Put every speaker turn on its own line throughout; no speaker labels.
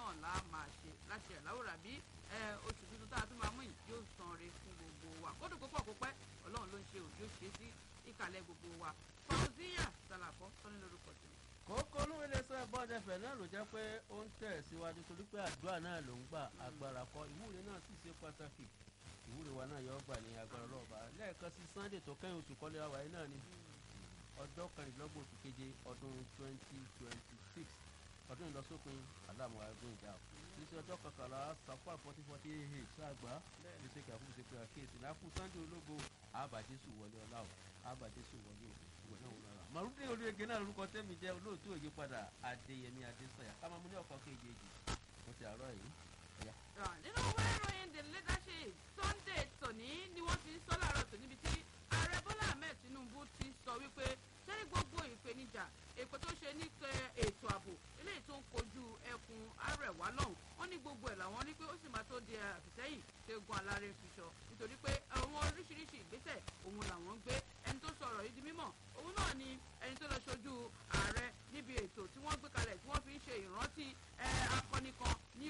náà là á máa ṣe láṣẹ ìláwòrán bí oṣù tuntun tá a tún máa mú yìí yóò san re fún gbogbo wa kódù púpọ̀ kó pẹ́ ọlọ́run ló ń ṣe òjò ṣe sí ìkàlẹ̀ gbogbo wa fauziya salafọ́ sọ́ni lórúkọ tó ní.
kókó olówó iléeṣẹ́ bọ́ọ̀dẹ̀fẹ̀ náà ló jẹ́ pé ó ń tẹ̀ síwájú torí pé àdúrà náà ló ń gbà agbára kọ ìwúre náà sì ṣe pàtàkì ìwúre wa náà yọ ọ́ gbà ní agbára ọlọ́ọ̀bà lẹ́ẹ̀kan sí sunday tó kẹ́yìn oṣù kọ́lé wa yìí náà ni ọjọ́ kẹrìndínlọ́gbọ̀n oṣù keje ọdún twenty twenty six ọdún ìlọsópin aláàmú agbóhùn ìjà kìí ṣe ọjọ́ kọkànlá sàfà forty forty eight ṣáàgbá kìí ṣe kàfún ṣe pé àkíyèsí náà fún sunday ológo àbàjẹsù wọlé ọlá o àbàjẹsù wọlé o ìwọ náà wọlé ọlá. màrúdé olóyege náà lórúkọ tẹ́mi jẹ́ olóòtú òye padà adéyẹmí adésanya ká máa mú ní ọkọ̀ kejì mo ti àárọ̀ yìí.
nínú ìwé ìròyìn the leadership sunday tòní ni wọ́n ti sọ láàárọ̀ tó níbi tí ààrẹ bọ́lá ahmed tinubu ti sọ wípé sẹ́ni gbogbo ìpèníjà èpè tó ṣe ní ètò ààbò eléyìí tó ń kojú ẹkùn arẹwà lọ́hùn wọ́n ní gbogbo ẹ̀ làwọn ní pé ó sì máa tó di àfìsẹ́yìn ṣẹ́gun alárẹ̀ fiṣọ nítorí pé àwọn oríṣiríṣi ìgbésẹ̀ òun làwọn ń gbé ẹni tó sọ̀rọ̀ yìí di mímọ̀ òun náà ni ẹni tó lọ ṣojú ààrẹ níbi ètò tí wọ́n gbé kalẹ̀ tí wọ́n fi ń ṣe ìrántí akọni kan ní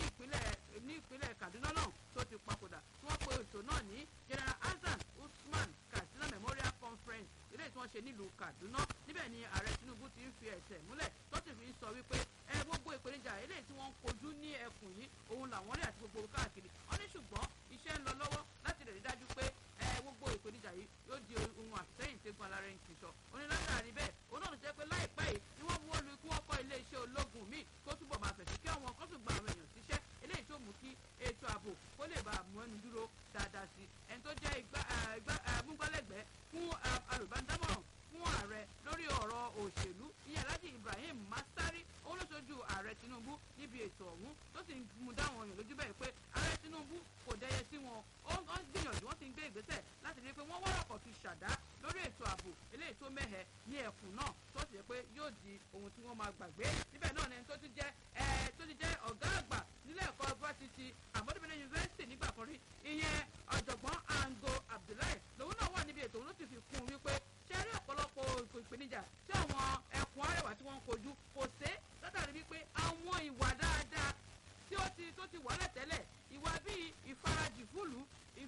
ìpínlẹ̀ kaduna náà tó ti papòdà tí wọ́n pe ètò náà ní general hasan usman katsina memorial conference eléyìí tí wọ́n ṣe nílùú kaduna níbẹ̀ ni ààrẹ tinubu ti ń fi ẹsẹ̀ múlẹ̀ tó sì fi ń sọ wípé ẹ gbogbo ìpèníjà eléyìí tí wọ́n ń kojú ní ẹkùn yìí òun làwọn rí àti gbogbo káàkiri wọ́n ní ṣùgbọ́n iṣẹ́ ń lọ lọ́wọ́ láti lè rí dájú pé ẹ gbogbo ìpèníjà yìí yóò di ohun àfisẹ́yìn tẹ́gun alárẹ̀ ń kìsọ onílànà bẹ́ẹ̀ òun náà ló jẹ́ pé láìpẹ́ yìí ni wọ́n buwọ́ lu kí wọ́n kọ́ iléeṣẹ́ ológun míì tó túbọ̀ máa fẹ̀sí kí àwọn kan tún gba àwọn èèyàn síṣẹ́ eléyìí tó mú kí ètò ààbò kó lè bá mú ẹnu dúró dáadáa sí ẹni tó jẹ́ amúgbálẹ́gbẹ̀ẹ́ fún alùbádámọ̀ràn fún ààrẹ lórí ọ̀rọ̀ òṣèlú ìyẹn alhaji ibrahim masari òun ló ṣojú ààrẹ tinubu níbi ètò ọ̀hún tó sì ń mú dáwọn èèyàn lójú bẹ́ẹ̀ pé ààrẹ tinubu kò dẹyẹ sí wọn ó ń gbìyànjú wọ́n ti ń gbé ìgbésẹ̀ láti rí i pé wọ́n wọ́rọ̀kọ̀ fi ṣàdá lórí ètò ààbò eléyìí tó mẹ́hẹ̀ ní ẹkùn náà tó sì yẹ pé yóò di ohun tí wọ́n máa gbàgbé níbẹ̀ náà ni tó ti jẹ́ tó ti jẹ́ ọ̀gá àgbà nílé ẹ̀kọ́ fásitì àmọ́débẹ̀lẹ̀ yunifásitì nígbà kan rí ìyẹn ọ̀jọ̀gbọ́n ango abdullahi lòun náà wà níbi ètò òun ló sì fi kún un wípé ṣe rí ọ̀pọ̀lọpọ̀ ìpèníjà tí àwọn ẹkùn arẹwà tí wọ́n ń kojú kò sé látàrí wípé àwọn ìwà dáadáa tí ó ti tó ti wà lẹ́tẹ̀lẹ̀ ìwà bíi ìfarajì fúlù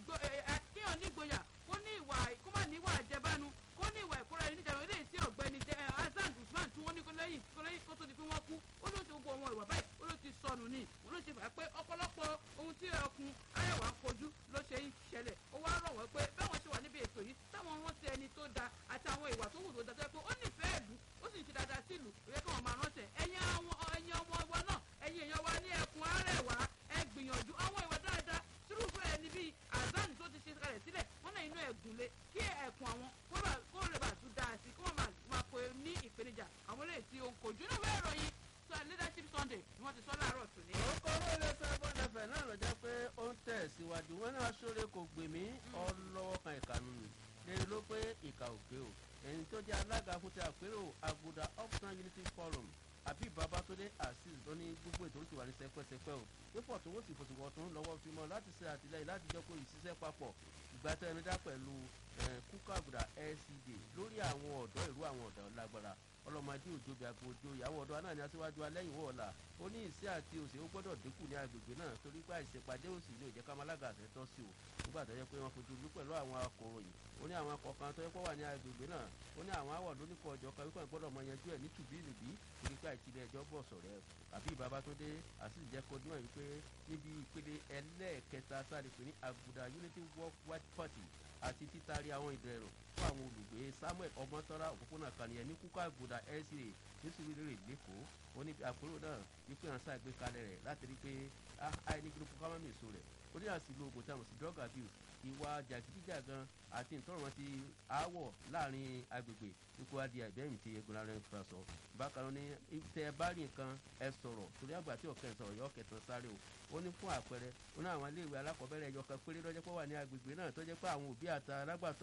kíyàn nígboyà kó ní ìwà kó má ní ìwà àjẹbánu kó ní ìwà ìkóra ẹni níjànú eléyìí tí ọ̀gbẹ́ni hasan usman tí wọ́n ní kó lẹ́yìn kó lẹ́yìn kó tó di pé wọ́n kú ó ló ti gbogbo àwọn ìwà báyìí ó ló ti sọnù ní ó ló ti fà pé ọ̀pọ̀lọpọ̀ ohun tí ẹkùn arẹwà ń kojú ló ṣe ń ṣẹlẹ̀ ó wá rọ̀ wọ́n pé báwọn ṣe wà níbi ètò yìí táwọn rántí ẹni tó da àti àwọn ìwà tó wù tó da tó yẹ pé ó nífẹ̀ẹ́ ìlú ó sì ń ṣe dáadáa sí ìlú ó yẹ kí wọ́n máa rántí ẹ̀yin àwọn ẹ̀yin ọmọ wa náà ẹ̀yin èèyàn wa ní ẹkùn arẹwà ẹ gbìyànjú àwọn ìwà dáadáa sírúfẹ́ ẹni bíi azan tó ti ṣe kalẹ̀ sílẹ̀ wọ́n náà inú ẹ̀gúnlé kí ẹ̀kún àwọn kó lè bá tún dáa sí kí wọ́n máa pe ní ìpèníjà àwọn eléyìí tí ó ń kojú náà wẹ́ẹ̀ ròyìn sọ leadership sunday ni wọ́n ti sọ láàárọ̀ tòní.
orúkọ olóòlù sábọ́n ẹ̀fẹ̀ náà ló jẹ́ pé ó ń tẹ̀ síwájú wọn náà sóre kò gbè mí ọlọ́wọ́ kan ìkànnì nì lè ló pé ìkà òkè o ẹni tó jẹ́ alága fún ti àpérò àgùdà uptown unity forum àbí babatunde azeez ló ní gbogbo ètò oríṣiríṣi wà ní sẹpẹsẹpẹ o pípọ̀ tó wọ́n sì fòtìwọ̀ tó ń lọ́wọ́ fi mọ́ láti ṣe àtìlẹ́yìn láti jẹ́ kó ìṣiṣẹ́ papọ̀ ìgbàtẹ́nudá pẹ̀lú kúkọ́ àgùdà lcd lórí àwọn ọ̀dọ́ ìlú àwọn ọ̀dọ́ lágbára ọlọ́mọdé òjòbi àgbòjò ìyàwó ọ̀dọ́ náà ní aṣíwájú alẹ́yìn wọ̀ ọ̀la ó ní ìṣẹ́ àti òṣè ó gbọ́dọ̀ dínkù ní agbègbè náà torí pé àìṣèpàdé òsì ní òjẹ́ kámálága àṣẹ tọ́ sí o nígbà tó yẹ pé wọ́n fojú lú pẹ̀lú àwọn akọ̀ròyìn ó ní àwọn akọ̀kan tó yẹ pé wà ní agbègbè náà ó ní àwọn àwọ̀ lóníkọ̀ ọjọ́ kan wípé gbọ́dọ̀ mọ yanjú ẹ̀ ní tùbíìnìbí torí pé àìtìlẹ̀ ẹjọ́ bọ̀ sọ̀rẹ́ àbí babatunde àti ìjẹ́kọ́ níwọ̀n wípé níbi ìpele ẹlẹ́ẹ̀kẹta sáré pé ní aguda unity work white party àti títari àwọn ìdẹ̀rùn fún àwọn olùgbé samuel ọmọtọ́lá òpópónà kànìyàn ní kúkọ́ àgùdà lca nítorí rere lẹ́kọ̀ọ́ ó ní àpérò náà wípé hàn sáà gbé kalẹ̀ rẹ̀ láti rí pé àìní gbogbo kámámì èso rẹ̀ ó ní àsìlò oògùn tí a mọ̀ sí drug abuse ìwà jàgídíjàgan àti ìtọ́rọ̀mọ́ ti aáwọ̀ láàrin agbègbè ikú adìẹ ìbẹ́yìn ti egun ara ẹni sọ bákan náà ní tẹ ẹ bá rí nǹkan ẹ sọ̀rọ̀ torí àgbà tí ọ̀kẹ́ sọ̀rọ̀ yọ ọ̀kẹ́tàn sáré o ó ní fún àpẹẹrẹ ó ní àwọn iléèwé alákọ̀ọ́bẹ̀rẹ̀ ẹyọ kan péré lọ́jọ́ pé wà ní agbègbè náà tó jẹ́ pé àwọn òbí àti alágbàtọ́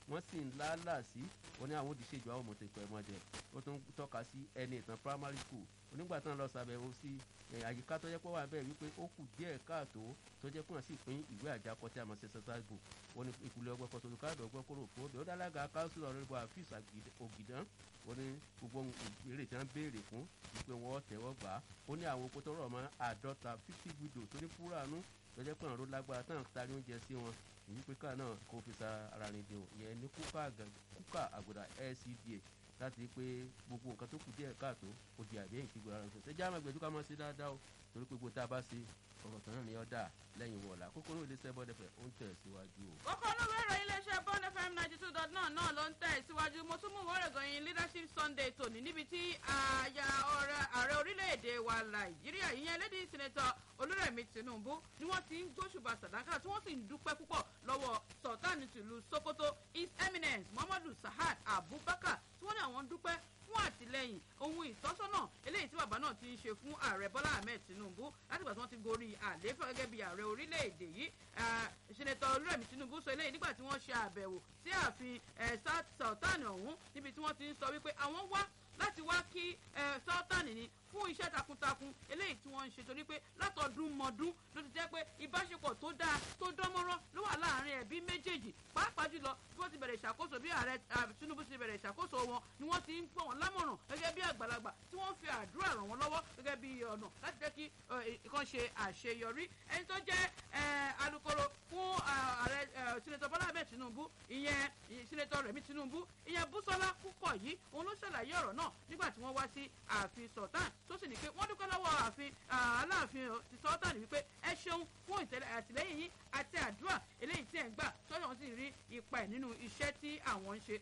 wọ́n sì ń lálà sí wọn ní àwọn òdìṣèjọ àwọn mọ̀tẹ́kọ̀ ẹ̀ mọ̀jẹ̀ ó tún tọ́ka sí ẹni ìtàn primary school onígbà tán lọ sàbẹ̀wò sí àyíká tó jẹ́ pé wà bẹ́ẹ̀ wípé ó kù díẹ̀ káàtó tó jẹ́ pé wọ́n sì pín ìwé àjákọ tí a mọ̀ sí exercise book wọn ní ìpìlẹ̀ ọgbẹ́ kan tòlù káàdọ̀ ọgbẹ́ kóró fún obì ó dálága council ọ̀rẹ́bù àfíìs ògìdán ó ní gbogbo ìbéèrè tí wọ́n béèrè fún wípé wọ́n tẹ̀wọ́ gbà á ó ní àwọn okòtò rọ̀ mọ́ àádọ́ta fifty widow tó ní fúránù tó jẹ́ pé ọ̀rọ̀ lágbára tán tari oúnjẹ sí wọn èyí pé káà náà kó fi sa ara rìn dè yẹn ní kúkà àgùdà LCDA láti rí pé gbogbo nǹkan tó kù díẹ̀ káàtó ó di àdéhùn kí gbọ́dọ̀ ṣe ṣẹ́jà máa gbẹ̀dú ká máa ṣe dáadáa o torí pé gbogbo tá a bá ṣe ọ̀rọ̀ tán náà ni ọ́ dà lẹ́yìn wọ̀ọ̀la kókó ní ilé iṣẹ́ bọ́dẹ̀fẹ̀ ó ń tẹ̀ síwájú o.
kókó olówó ìròyìn iléeṣẹ́ bond fm ninety two dot nine náà ló ń tẹ̀ síwájú mo tún mú ìwọ́rẹ̀ gọ̀yìn leadership sunday tòní níbi tí àyà ààrẹ orílẹ̀-èdè wa nàìjíríà ìyẹn lady senator olúrẹ̀mí tinubu ni wọ́n ti ń gbóṣùbà sàdákà tí wọ́n sì ń dúpẹ́ púpọ̀ lọ́wọ́ sultan tìlú sokoto his eminence muhammadu sahad abubakar tí wọ́n ní àwọn ń dúpẹ́ fún àtìlẹyìn ohun ìtọ́sọ́nà eléyìí tí bàbá náà ti ń ṣe fún ààrẹ bọ́lá ahmed tinubu látìgbà tí wọ́n ti gorí àlééfà gẹ́gẹ́ bí ààrẹ orílẹ̀-èdè yìí ìṣẹ̀lẹ̀tọ̀ olúrẹ̀mí tinubu sọ eléyìí nígbà tí wọ́n ṣe àbẹ̀wò sí ààfin sultan ọ̀hún níbi tí wọ́n ti ń sọ wípé àwọn wá láti wá kí sultan ní fún iṣẹ́ takuntakun eléyìí tí wọ́n ń ṣe torí pé látọdún mọ́dún ló ti jẹ́ pé ìbáṣepọ̀ tó dáa tó dánmọ́rán ló wà láàrin ẹbí méjèèjì pàápàá jùlọ bí wọ́n ti bẹ̀rẹ̀ ìṣàkóso bí ààrẹ tinubu ti bẹ̀rẹ̀ ìṣàkóso wọn ni wọ́n ti ń pọ̀ wọ́n lámọ̀ràn gẹ́gẹ́ bí àgbàlagbà tí wọ́n fi àdúrà ràn wọ́n lọ́wọ́ gẹ́gẹ́ bí ọ̀nà láti jẹ́ kí ìkan ṣe àṣeyọrí ẹni tó jẹ́ alukoro fún ààrẹ sinetọ bọ́lá ahmed tinubu ìyẹn sinetọ rẹ̀mí tinubu ìyẹn búsọ́lá púpọ̀ yìí òun ló ṣàlàyé ọ̀rọ̀ náà nígbà tí wọ́n wá sí ààfin sultan tó sì ní pé wọ́n dúpẹ́ lọ́wọ́ ààfin aláàfin ti sultan wípé ẹ ṣeun fún àtìlẹ́yìn yín àti àdúrà eléyìí tí ẹ̀ ń gbà sọ́dọ̀ wọn sì rí ipa ẹ̀ nínú iṣẹ́ tí àwọn ń ṣe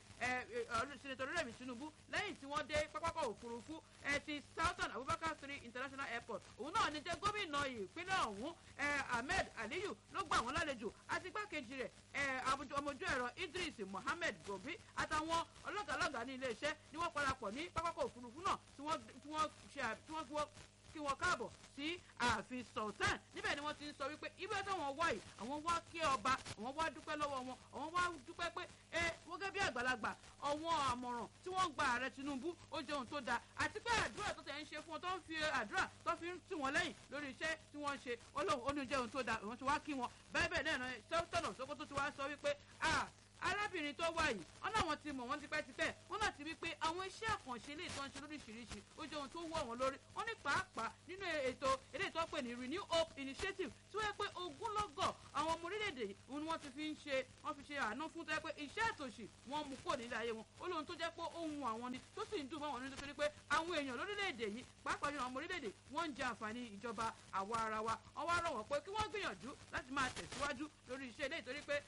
sinetọ rẹ̀mí tinubu lẹ́yìn tí wọ́n dé pápákọ̀ òfurufú ti sultan abubakar three international airport òun náà ní jẹ́ gómìnà ìpínlẹ̀ ọ̀hún ahmed aliyu ló gbà wọ́n lálejò àti igbákejì rẹ̀ ọmọjú ẹ̀rọ idris mohammed gobi àtàwọn ọlọ́gàlọ́gà ní iléeṣẹ́ ni wọ́n parapọ̀ ní pápákọ̀ òfurufú náà tí wọ́n ṣe kí wọn káàbọ̀ sí ààfin sultan níbẹ̀ ni wọ́n ti ń sọ wípé ibi táwọn wá yìí àwọn wá kí ọba àwọn wá dúpẹ́ lọ́wọ́ wọn àwọn wá dúpẹ́ pé ẹ wọ́n gẹ́gẹ́ bí àgbàlagbà àwọn àmọ̀ràn tí wọ́n gba ààrẹ tinubu ó jẹ́ ohun tó dáa àti pé àdúrà tó tẹ̀ ń ṣe fún wọn tó ń fi àdúrà tó fi ń tì wọ́n lẹ́yìn lórí iṣẹ́ tí wọ́n ń ṣe olóhùn ó ní jẹ́ ohun tó dáa òun ti wá kí wọn bẹ́ẹ̀ bẹ́ẹ̀ náà sọ́tọ̀nà sókótó ti wá sọ wípé arábìnrin tó wà yìí wọn náà wọn ti mọ̀ wọ́n tipẹ́tipẹ́ wọn náà ti rí pé àwọn iṣẹ́ àkànṣe ilé ìtọ́jú lóríṣiríṣi ó jẹ́ ohun tó wọ̀ wọ́n lórí wọn ní pàápàá nínú ètò ilé ìtọ́ pè ní renew hope initiative tí wọ́n yẹ pé ogúnlọ́gọ̀ àwọn ọmọ orílẹ̀-èdè yìí ni wọ́n ti fi ń ṣe wọ́n fi ṣe àánú fún tó yẹ pé iṣẹ́ àtòṣì wọn mú kó nílé ayé wọn ó lóhun tó jẹ́ pé ohun àwọn ni tó sì ń dùn mọ́ wọn nítorí pé àwọn èèyàn lórílẹ̀-èdè yìí pàápàá jùlọ àwọn ọmọ orílẹ̀-èdè wọ́n ń jẹ àǹfààní ìjọba àwa ara wa wọ́n wá rọ̀ wọ́n pé kí wọ́n gbìyànjú láti máa tẹ̀síwájú lórí iṣẹ́ ilé ìtorí pé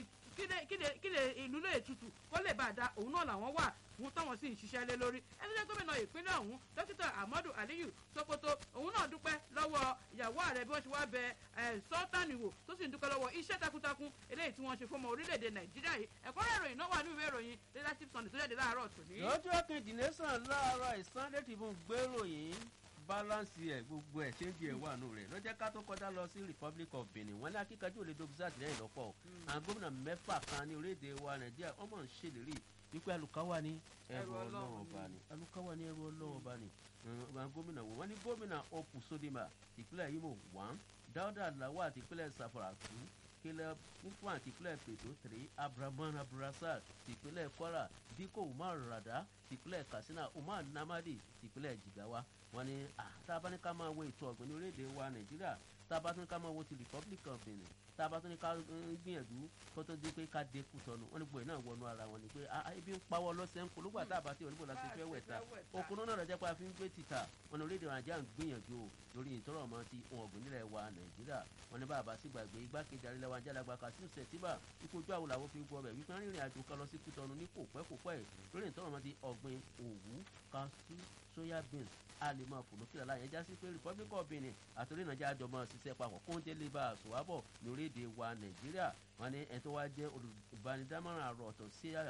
kí lè ìlú lè tutù kó lè bá a da òun náà làwọn wà fún táwọn sì ń ṣiṣẹ́ lé lórí ẹni jẹ́ gómìnà ìpínlẹ̀ ọ̀hún dókítà ahmadu aliyu sokoto òun náà dúpẹ́ lọ́wọ́ ìyàwó ààrẹ bí wọ́n ṣe wá bẹ sọ́tànì wò tó sì ń dúpẹ́ lọ́wọ́ iṣẹ́ takuntakun eléyìí tí wọ́n ṣe fún ọmọ orílẹ̀-èdè nàìjíríà yìí ẹ̀kọ́rẹ́ ìròyìn náà wà ní ìwé ìròyìn leadership sunday tó jáde láàárọ̀ tòní.
lọ́jọ́ kejì nation láàárọ̀ ìsànlẹ̀ tìbọn gbèròyìn balance ẹ gbogbo ẹ ṣé ń di ẹwà nù rẹ lọ́jọ́ ká tó kọjá lọ sí republic of benin wọn ní akíkanjú òde dókítà àtìlẹ́yìn lọ́pọ̀ àwọn gómìnà mẹ́fà kan ní orílẹ̀-èdè wa nàìjíríà wọ́n mọ̀ ń ṣèlérí wípé alukawa ní ẹrù ọlọ́run ọba ni alukawa ní ẹrù ọlọ́run ọba ni àwọn gómìnà wò wọ́n ní gómìnà opu sodima ìpínlẹ̀ imo one dáúdà lawal ìpínlẹ̀ safara two caleb ufwan ìpínlẹ̀ pẹ̀tọ́ three abraman abdulrasaq ìpínlẹ̀ kwara dikko umar rada ìpínlẹ̀ katsina umar namadi ìpínlẹ̀ jigawa wọ́n ní tábánikà máa wo ètò ọ̀gbìn ní orílẹ̀-èdè wa nàìjíríà tábánikà máa wo ti republic of benin tábánikà gbìyànjú kó tó di pé ká dé kùtọ́nù wọ́n ní gbòòrò náà wọnú ara wọn ni pé ibi ń pawọ́ lọ́sẹ̀ ń polówó àtàbà tí oníbò láti fẹ́ wẹ̀ ta okun náà lọ́jọ́ pé a fi ń gbé títà wọn ní orílẹ̀-èdè nàìjíríà ń gbìyànjú lórí ìtọ́rọ̀ ọmọ ti ohun ọ̀gbìn nílẹ̀ wa nàìjíríà wọn ní bàbá sí gbàgbé igbákejì àrílẹ̀ wa jálàgbà kasim sẹ̀tìbà ikú ojú àwọn làwọn fi gbọ́ bẹ̀ wípé rìnrìn àjò kan lọ sí kùtọ́nù ní kò pẹ́ kò pẹ́ lórí ìtọ́rọ̀ ọmọ ti ọ̀gbìn òwú kasu soya beans a lè máa fò lókè láyé já sí pé republic of benin àtòrí nàìjíríà jọ máa ṣiṣẹ́ papọ̀ kó ń jẹ́ lè bá a sòwábọ̀ ní orí orílẹ̀-èdè wa nàìjíríà wọn ní ẹni tó wá jẹ́ olùbánidámọ̀ràn àrò ọ̀tọ̀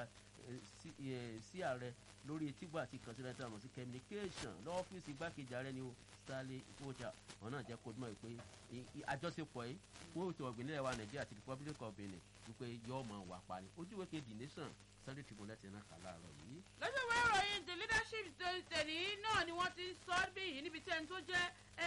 sí ààrẹ lórí etígbà àti ìkànsílẹ̀ tí a mọ̀ sí communication lọ́fíìsì igbákejì ààrẹ ni o stanley ipoja wọn náà jẹ́ kó dúnmọ̀ pé àjọṣepọ̀ yìí fún ètò ọ̀gbìn nílẹ̀ wa nàìjíríà àti republic of benin wípé yóò mọ̀ wà parí ojúwe kejì nation sunday tribune lẹ́tì náà kà láàárọ̀ yìí.
lọ́jọ́ ìwé ìròyìn the leadership tẹ̀lé náà ni wọ́n ti sọ bí yìí níbi tí ẹni tó jẹ́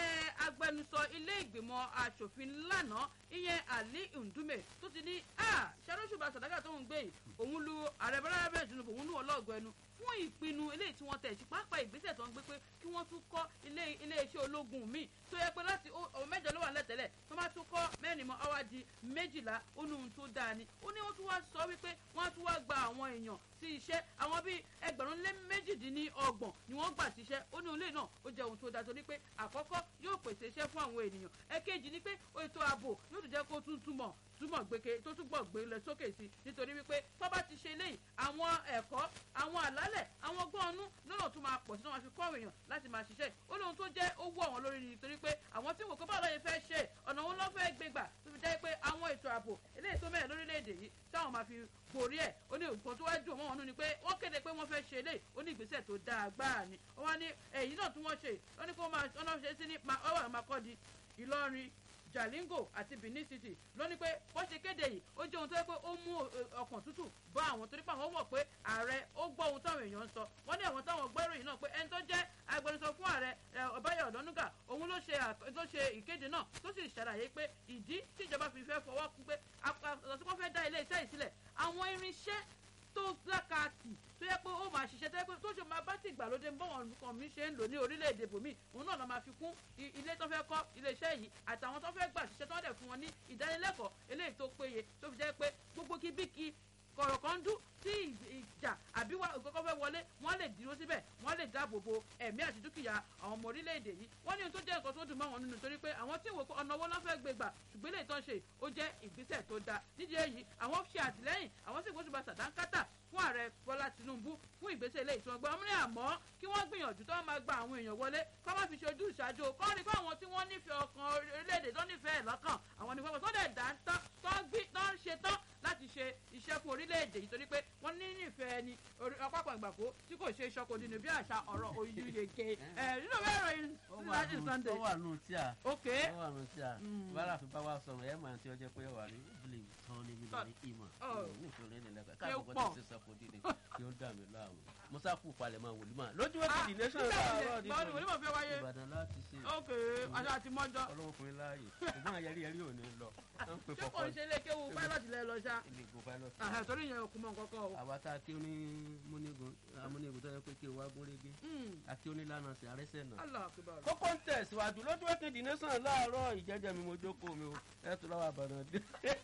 agbẹnusọ ilé ìgbìmọ̀ asòfin lánàá ìyẹn ali ndume tó ti ní ṣàlóṣùbà sàdákà tó ń gbé yìí òun lu ààrẹ bọ́lá bẹ́ẹ̀ tinubu òun lu ọlọ́ọ̀gọ́ ẹnu fún ìpinnu eléyìí tí wọ́n tẹ̀ sí pàápàá ìgbésẹ̀ tó ń gbé pé kí wọ́n tún kọ́ ilé iléeṣẹ́ ológun míì tó yẹ pé láti ọmọ mẹ́jọ ló wà lẹ́tẹ̀lẹ̀ tó bá tún kọ́ mẹ́rin mọ́ ọwá di méjìlá ó ní ohun tó dáa ni ó ní wọ́n tún wá sọ wípé wọ́n á tún wá gba àwọn èèyàn sí iṣẹ́ àwọn bíi ẹgbẹ̀rún lé méjìdínlọ́gbọ̀n ni wọ́n gbà síṣẹ́ ó ní ilé náà ó jẹ́ ohun tó dáa torí pé àkọ́kọ́ yóò pèsè iṣẹ́ fún àwọn ènìyàn ẹ̀kejì ni pé ètò ààbò yóò tún jẹ́ kó tún túmọ̀ túmọ̀ gbèké tó túbọ̀ gbé lọ sókè sí i nítorí wípé tó bá ti ṣe léyìí àwọn ẹ̀kọ́ àwọn àlálẹ̀ àwọn gbọ́nú lọ́nà tó máa pọ̀ sí náà máa fi kọ́ èèyàn láti máa ṣiṣẹ́ ó lóhun tó jẹ́ owó àwọn lórí ni nítorí pé àwọn tí wò kó báwo lóye fẹ́ ṣe ọ̀nà wọn lọ́ fẹ́ gbégbà tó fi jẹ́ pé àwọn ètò ààbò eléyìí tó mẹ́rin lórílẹ̀‐èdè yìí táwọn máa fi borí ẹ̀ ó ní nǹkan tó wá dùn mọ́ wọn nú ni pé wọ́n kéde pé wọ́n fẹ́ ṣe eléyìí ó ní ìgbésẹ̀ tó dáa gbáà ni wọ́n ní èyí náà tí wọ́n ṣe wọ́n ní kó máa ọ̀nà ṣe sí ní ọwọ́ àmàkọ́di ìlọrin jalingo àti benin city ló ní pé bó ṣe kéde yìí ó jẹ́ ohun tó yẹ pé ó mú ọkàn tútù bá àwọn torí pé àwọn mọ̀ pé ààrẹ ó gbọ́ ohun táwọn èèyàn ń sọ wọ́n ní àwọn táwọn gbọ́ ìròyìn náà pé ẹni tó jẹ́ agbẹnusọ fún ààrẹ ọbáyọ ọ̀dọ́núgà òun ló ṣe tó ṣe ìkéde náà tó sì ṣàlàyé pé ìdí tíjọba fi fẹ́ fọwọ́ kún pé àtọ̀sípọ̀ fẹ́ dá ilé iṣẹ́ yìí sílẹ̀ àwọn irinṣẹ́ tó lákàtì tó yẹ pé ó máa ṣiṣẹ́ tó yẹ pé tó ṣe máa bá ti ìgbàlódé bọ́wọ̀n nǹkan mi ṣe ń lò ní orílẹ̀-èdè bòmí òun náà lọ́ máa fi kún ilé tó fẹ́ kọ́ iléeṣẹ́ yìí àtàwọn tó fẹ́ gbà ṣiṣẹ́ tó wọ́n dẹ̀ fún wọn ní ìdánilẹ́kọ̀ọ́ eléyìí tó péye tó fi jẹ́ pé gbogbo kíbíkí kọ̀rọ̀ kan dún tí ìjà àbí kọ́kọ́ fẹ́ wọlé wọ́n lè dúró síbẹ̀ wọ́n lè dáàbò bo ẹ̀mí àti dúkìá àwọn ọmọ orílẹ̀-èdè yìí wọ́n ní ohun tó jẹ́ nǹkan tó dùn mọ́ wọn nínú torí pé àwọn tí ìwò ọ̀nà owó náà fẹ́ gbé gbà ṣùgbọ́n ilé ìtàn ṣe ó jẹ́ ìgbésẹ̀ tó dáa nídìí èyí àwọn ṣe àtìlẹ́yìn àwọn sì gbóṣùbà sàdánkátà fún ààrẹ bọ́lá tinubu fún ìgbésẹ̀ ilé ìtura gbọ́n ní àmọ́ kí wọ́n gbìyànjú tó máa gba àwọn èèyàn wọlé kọ́ má fi ṣojú ìṣáájú kọ́ rí pé àwọn tí wọ́n nífẹ̀ẹ́ ọkàn orílẹ̀-èdè tó nífẹ̀ẹ́ lọ́kàn àwọn ní fọwọ́ tó dẹ̀ dá tán tó ń ṣe tán láti ṣe iṣẹ́ fún orílẹ̀-èdè yìí torí pé wọ́n ní nífẹ̀ẹ́ ni ọ̀pọ̀pọ̀ ìgbàgbó tí kò ṣe ìṣọ́kò nínú bí àṣà ọ̀rọ̀ oyúyege nínú bẹ́ẹ̀ ròyìn láti sunday.
ó wà nù tí a
ok
ó wà nù tí a bára fi bá wa sọ̀rọ̀ ẹ̀ máa ti ọjọ́ pé ó wà ní ìbílẹ̀ tán ní mílíọ̀nù ní ìmọ̀ nítorí ní lẹ́kọ̀ọ́ káàkó kọ́ ti ṣe sọ́kò dídì kí ó dà mí láàmú musa kù palẹ̀ máa wòlímọ̀ lójú wẹ́pẹ̀ dì nation láàárọ̀ ní
báwo ni wòlímọ̀ fẹ́ wáyé
ìbàdàn láti ṣe
ok aṣọ àti mọ́jọ́
ọlọ́wọ́ fún mi láàyè ṣùgbọ́n àyẹ̀rí yẹrí ò ní lọ à ń pè
ṣé kò
fọkọ
ń ṣe ilé kéwu pilot lẹ lọ ṣá
ilé ìgò pilot
Àhà, torí ìyẹn òkú mọ nǹkan kan o.
àwa tá a kí ó ní múnigun amúnigun tó yẹ pé kí o wá gún régé a kí ó ní lánàá sí àrẹsẹ̀ náà
Allah akbar.
kókó ń tẹ̀síwájú lójú wẹ́pẹ̀ dì nation láàárọ̀ ìjẹ́jẹ́ mi mo jókòó mi o ẹ̀ tó lọ́wọ́ àbàdàn dé.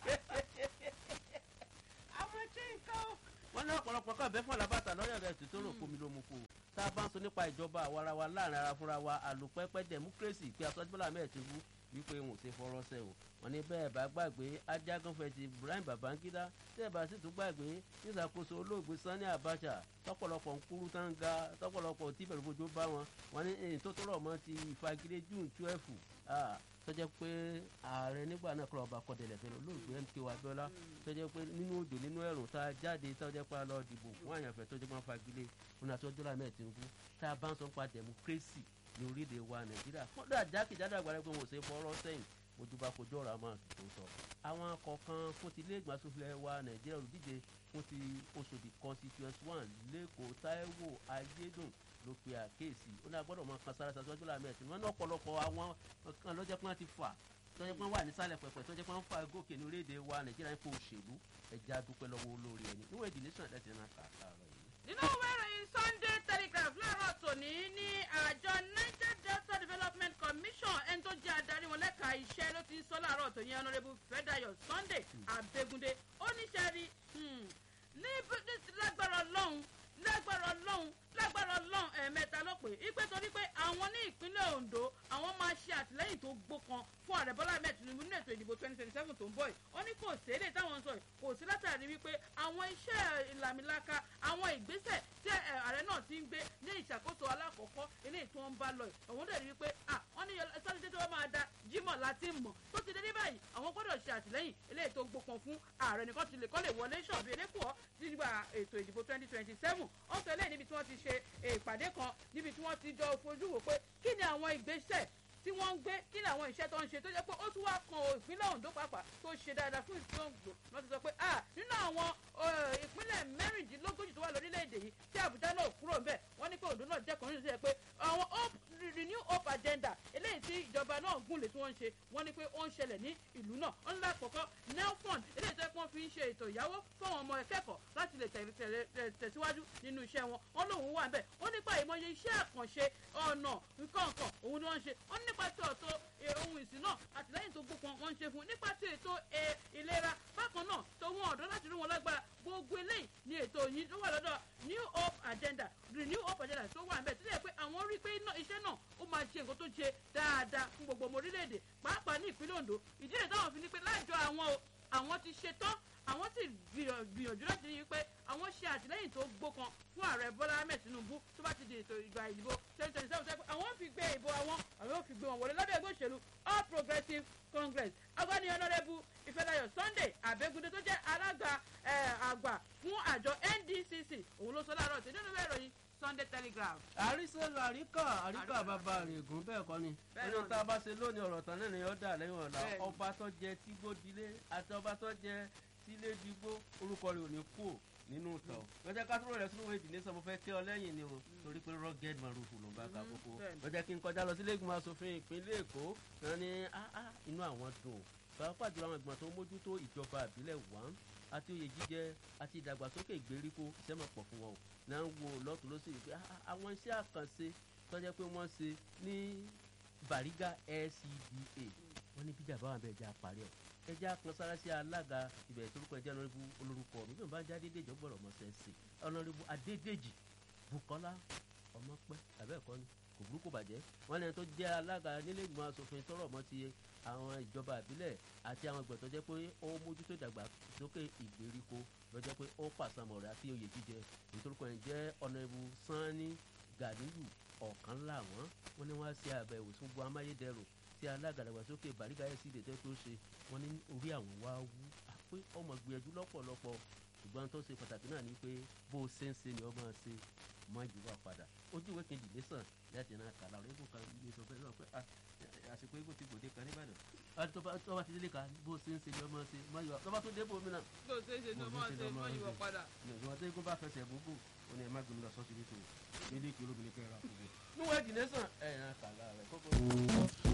àwọn tí nǹkan ó wọ́n ní ọ̀pọ̀lọpọ̀ kan bẹ́ẹ̀ fún alábàtà lọ́yọ̀ rẹ̀ tó rò kómi ló mú kó o tá a bá ń sọ nípa ìjọba àwarawa láàrin ara fúnra wa àlòpẹ́pẹ́ democracy pé aṣọ́jú bọ́lá mẹ́ẹ̀ ti wú wípé wọn ò ṣe fọwọ́ sẹ́ o wọ́n ní bẹ́ẹ̀ bá gbàgbé ajagunfẹ́ ti Ibrahim Babangida tẹ́ẹ̀ bá sì tún gbàgbé níṣàkóso olóògbé Sani Abacha tọ́pọ̀lọpọ̀ ń kúrú tán ga tọ́pọ̀lọpọ̀ tí bẹ̀rù fojú bá wọn wọ́n ní èyí tó tọrọ mọ́ ti ìfagilé June twelve tọ́jẹ́ pé ààrẹ nígbà náà kọ́ ọba kọ́dẹ̀lẹ̀ fẹ́ràn olóògbé MK Abiola tọ́jẹ́ pé nínú òjò nínú ẹ̀rùn tá a jáde tọ́jẹ́ pé a lọ dìbò fún àyànfẹ́ tọ́jẹ́ pé wọ́n fagilé fún àtọ́jọ́ lámẹ́ Tinubu tá a bá ń sọ nípa democracy ní orílẹ̀ wa Nàìjíríà kọ́dà jákèjádò àgbàdo pé wọn ò ṣe fọ́rọ́ sẹ́yìn ojúbà kojú ọ̀rọ̀ àmọ́ tó sọ. àwọn kọ̀ọ̀kan fún ti ilé ìgbìmọ̀ asòfin wa Nàìjíríà olùdíje fún ti Òṣòdì constituency one lẹ́kọ̀ọ́ Táíwò Ayédùn ló pe àkéèsí ó ní agbọ́dọ̀ máa kan sára sàtúwájú làmì ẹ̀sìn wọn ní ọ̀pọ̀lọpọ̀ àwọn kan lọ́jọ́ pé wọ́n ti fà tọ́jọ́ pé wọ́n wà nísàlẹ̀ pẹ̀pẹ̀ tọ́jọ́ pé wọ́n fà gòkè ní orílẹ̀-èdè wa Nàìjíríà nípa òṣèlú ẹja dúpẹ́ lọ́wọ́ olórí ẹni níwọ̀n ìdílé sàn ẹ̀sìn náà kà láàárọ̀ yìí.
nínú ìwé ìròyìn Sunday Telegraph láàárọ̀ tòní ní àjọ Niger Delta Development Commission ẹni tó jẹ́ adarí wọn lẹ́ka iṣẹ́ ló ti ń sọ láàárọ̀ tòní Honourable Fẹ́dáyọ̀ Sunday Abẹ́gúndé ó ní sẹ́rí ní lágbára Ọlọ́run lágbára Ọlọ́run lágbára Ọlọ́run ẹ̀ẹ̀mẹ́ta ló pè é pé torí pé àwọn ní ìpínlẹ̀ Ondo àwọn máa ṣe àtìlẹ́yìn tó gbókan fún ààrẹ Bọ́lá Ahmed Tinubu nínú ètò ìdìbò twenty twenty seven tó ń bọ̀ yìí ó ní kò sí èdè táwọn ń sọ yìí kò sí látàrí wípé àwọn iṣẹ́ ìlàmìlaka àwọn ìgbésẹ̀ tí ààrẹ náà ti ń gbé ní ìṣàkóso alákọ̀ọ́kọ́ eléyìí tó ń bá lọ yìí òun dẹ̀ rí wípé à wọ́n wọ́n ní sátidé tó wọ́n máa da jímọ̀ láti mọ̀ tó ti dé ní báyìí àwọn gbọ́dọ̀ ṣe àtìlẹ́yìn eléyìí tó gbópọn fún ààrẹ nìkan ti lè kọ́ lè wọlé ṣọ̀bì elékùọ́ nígbà ètò ìdìbò twenty twenty seven ó sọ eléyìí níbi tí wọ́n ti ṣe ìpàdé kan níbi tí wọ́n ti jọ fojú wò pé kí ni àwọn ìgbésẹ̀ tí wọ́n ń gbé kí ni àwọn iṣẹ́ tó ń ṣe tó jẹ́ pé ó tún wá kan ìpínlẹ̀ Ondo pàápàá tó ṣe dáadáa fún ìpínlẹ̀ Ondo wọ́n ti sọ pé ah nínú àwọn ìpínlẹ̀ mẹ́rìndínlógójì tó wà lórílẹ̀‐èdè yìí tí Àbújá náà kúrò ńbẹ̀ wọ́n ní pé Ondo náà jẹ́ kan nínú ìṣẹ́ pé àwọn hope renew hope agenda eléyìí tí ìjọba náà gúnlẹ̀ tí wọ́n ń ṣe wọ́n ní pé ó ń ṣẹlẹ̀ ní ìlú náà ó ń lákọ̀ọ́kọ́ nelfund eléyìí tó yẹ kí wọ́n fi ń ṣe ètò ìyàwó fáwọn ọmọ akẹ́kọ̀ọ́ láti lè tẹ̀síwájú nínú iṣẹ́ wọn wọ́n lòun wà ńbẹ̀ ó nípa ìmọye iṣẹ́ àkànṣe ọ̀nà nǹkan nǹkan òun ni wọ́n ń ṣe ó nípa tí ọ̀tọ̀ ohun ìsìn náà àtìlẹ́yìn tó gbópọn wọ́n ń ṣe fún nípa tí ètò ìlera bákan náà tó wọn ọ̀dọ́ láti rí wọn lágbára gbogbo eléyìí ni ètò yìí tó wà lọ́dọ̀ new hope agenda renew hope agenda tó wà níbẹ̀ tó yẹ pé àwọn rí i pé iṣẹ́ náà ó máa ṣe nǹkan tó ṣe dáadáa fún gbogbo ọmọ orílẹ̀-èdè pàápàá ní ìpínlẹ̀ Ondo ìdí rẹ̀ táwọn fi ní pé láìjọ àwọn o àwọn ti ṣe tán àwọn sì gbìyànjú láti rí i pé àwọn ṣe àtìlẹ́yìn tó gbókan fún ààrẹ Bọ́lá Ahmed Tinubu tó bá ti di ètò ìgbà ìdìbò twenty twenty seven sẹ́pẹ́ àwọn fi gbé ìbò àwọn àwọn fi gbé wọn wọlé lábẹ́ ẹgbẹ́ òṣèlú All Progressives Congress agbani honourable Ifedayo Sunday Abegunde tó jẹ́ alága àgbà fún àjọ NDCC òun ló sọ láàárọ̀ tí nínú ìwé ìròyìn Sunday Telegraph.
àrísẹ́lú àríkà àríkà bàbá règùn bẹ́ẹ̀ kọ́ ni ẹni tá a bá ṣe lónìí ọ̀rọ̀ tán náà ni ó dà lẹ́yìn ọ̀la ọba tó jẹ tígbódilé àti ọba tó jẹ tílédìgbò orúkọ rẹ̀ ò ní kú nínú ìtàn lọ́jọ́ kátúrò rẹ̀ sínú ìdí nìsan mo fẹ́ kí ọ lẹ́yìn ni o torí pé rugged marufu ló ń bá ka kókó lọ́jọ́ kí n kọjá lọ sílé ìgbìmọ̀ asòfin ìpínlẹ̀ Èkó kan ní inú àwọn dùn pàápàá jùlọ àwọn ìgbìmọ̀ tó ń mójútó ìjọba àbílẹ̀ wọ́n àti oyè jíjẹ àti ìdàgbàsókè ìgbèríko iṣẹ́ mọ̀ pọ̀ fún wọn o náà ń wo lọ́tún lọ́sì pé àwọn iṣẹ́ àkànṣe tó jẹ́ pé wọ́n ṣe ní Bariga LCDA wọ́n ní bíjà báwọn bẹ́ẹ̀ já parí ẹ̀ ẹjẹ́ kan sára sí alága ibẹ̀ torúkọ ẹjẹ́ ọ̀nàrẹ́bù olórúkọ mi bí wọ́n bá já dédéjì ọgbọ̀rọ̀ ọmọ sẹ́ǹsì ọ̀nàrẹ́bù adédèjì bukola ọmọpẹ́ abẹ́ẹ̀kọ́ ni kò burúkú bàjẹ́ wọ́n lẹ́yìn tó jẹ́ alága nílé ìgbìmọ̀ asòfin tọrọ ọmọ ti àwọn ìjọba àbílẹ̀ àti àwọn ìgbà tó jẹ́ pé ó mójútó ìdàgbàsókè ìgbèríko lọ́jọ́ pé ó pàṣàmọ̀ rẹ̀ àti oyè jíjẹ nítorúkọ ẹ̀ jẹ́ ọ̀nàrẹ́bù sanni ganiyu ọ̀kan làwọn wọ́n ní wọ́n á ṣe àbẹ̀wò sí gbogbo amáyédẹrùn tí alága ìdàgbàsókè Bariga LCDA tẹ́ tó ṣe wọ́n ní orí àwọn wá wú àpé ọmọ gbìyànjú lọ́pọ̀lọpọ̀ ṣùgbọ́n tó ṣe pàtàkì náà ni pé bó o ṣe ń ṣe ni ọmọ ṣe mọ ìjùwà padà ojú ìwé kejì lẹ́sàn láti náà kàlà ọ̀rẹ́ ìbò kan ilé sọ fẹ́ lọ pé àsìkò ìbò ti gbòde kan nìbàdàn tó bá ti délé kan bó o ṣe ń ṣe ni ọmọ ṣe mọ ìwà tó bá tó débò mí náà.
tó ṣe é ṣe ni ọmọ ṣe mọ ìwà padà.
ìwọ̀n tó yẹ kó bá fẹsẹ̀ gbogbo ó ní ẹ má gbẹmí lọ sọ́ọ́ síbi tó ilé ìkìlóbìnrin kẹrẹ àkùgbò. níwọ̀n ìjìnlẹ̀ sàn ẹ̀ náà kàlà rẹ̀ kókó.